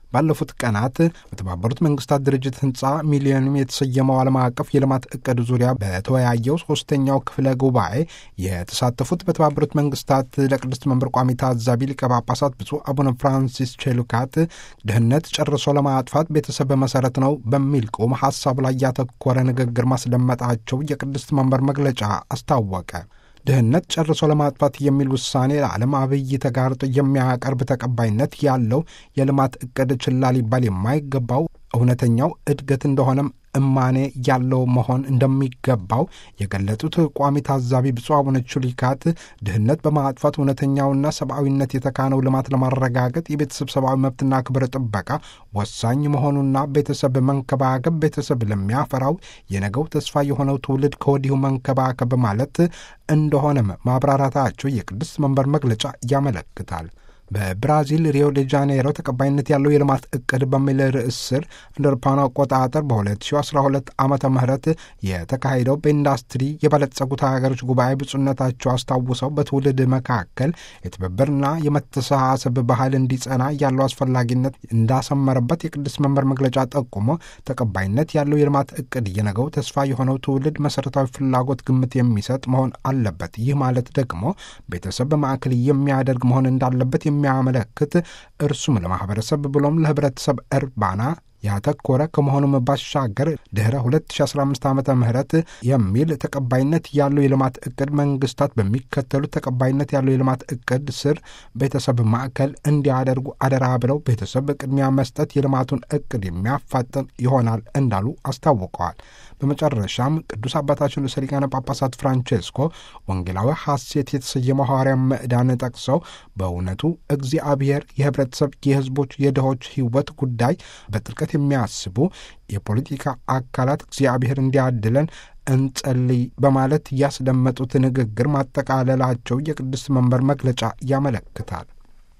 ባለፉት ቀናት በተባበሩት መንግስታት ድርጅት ህንፃ ሚሊዮንም የተሰየመው ዓለም አቀፍ የልማት እቅድ ዙሪያ በተወያየው ሶስተኛው ክፍለ ጉባኤ የተሳተፉት በተባበሩት መንግስታት ለቅድስት መንበር ቋሚ ታዛቢ ሊቀ ጳጳሳት ብፁዕ አቡነ ፍራንሲስ ቼሉካት ድህነት ጨርሶ ለማጥፋት ቤተሰብ መሰረት ነው በሚል ቁም ሀሳብ ላይ ያተኮረ ንግግር ማስደመጣቸው የቅድስት መንበር መግለጫ አስታወቀ። ድህነት ጨርሶ ለማጥፋት የሚል ውሳኔ ለዓለም አብይ ተጋርጦ የሚያቀርብ ተቀባይነት ያለው የልማት እቅድ ችላ ሊባል የማይገባው እውነተኛው እድገት እንደሆነም እማኔ ያለው መሆን እንደሚገባው የገለጡት ቋሚ ታዛቢ ብፁዕ አቡነ ቹሊካት ድህነት በማጥፋት እውነተኛውና ሰብአዊነት የተካነው ልማት ለማረጋገጥ የቤተሰብ ሰብአዊ መብትና ክብር ጥበቃ ወሳኝ መሆኑና ቤተሰብ መንከባከብ ቤተሰብ ለሚያፈራው የነገው ተስፋ የሆነው ትውልድ ከወዲሁ መንከባከብ ማለት እንደሆነም ማብራራታቸው የቅድስት መንበር መግለጫ ያመለክታል። በብራዚል ሪዮ ዴ ጃኔሮ ተቀባይነት ያለው የልማት እቅድ በሚል ርዕስ ስር እንደ አውሮፓውያኑ አቆጣጠር በ2012 ዓመተ ምህረት የተካሄደው በኢንዱስትሪ የበለጸጉት ሀገሮች ጉባኤ ብፁዕነታቸው አስታውሰው በትውልድ መካከል የትብብርና የመተሳሰብ ባህል እንዲጸና ያለው አስፈላጊነት እንዳሰመረበት የቅድስት መንበር መግለጫ ጠቁሞ ተቀባይነት ያለው የልማት እቅድ የነገው ተስፋ የሆነው ትውልድ መሠረታዊ ፍላጎት ግምት የሚሰጥ መሆን አለበት። ይህ ማለት ደግሞ ቤተሰብ በማዕከል የሚያደርግ መሆን እንዳለበት የሚያመለክት እርሱም ለማህበረሰብ ብሎም ለህብረተሰብ እርባና ያተኮረ ከመሆኑም ባሻገር ድኅረ 2015 ዓ ም የሚል ተቀባይነት ያለው የልማት እቅድ መንግስታት በሚከተሉት ተቀባይነት ያለው የልማት እቅድ ስር ቤተሰብ ማዕከል እንዲያደርጉ አደራ ብለው ቤተሰብ ቅድሚያ መስጠት የልማቱን እቅድ የሚያፋጥን ይሆናል እንዳሉ አስታውቀዋል። በመጨረሻም ቅዱስ አባታችን ርዕሰ ሊቃነ ጳጳሳት ፍራንቼስኮ ወንጌላዊ ሐሴት የተሰየመው ሐዋርያ ምዕዳን ጠቅሰው በእውነቱ እግዚአብሔር የህብረተሰብ፣ የህዝቦች፣ የድሆች ህይወት ጉዳይ በጥልቀት የሚያስቡ የፖለቲካ አካላት እግዚአብሔር እንዲያድለን እንጸልይ በማለት ያስደመጡት ንግግር ማጠቃለላቸው የቅድስት መንበር መግለጫ ያመለክታል።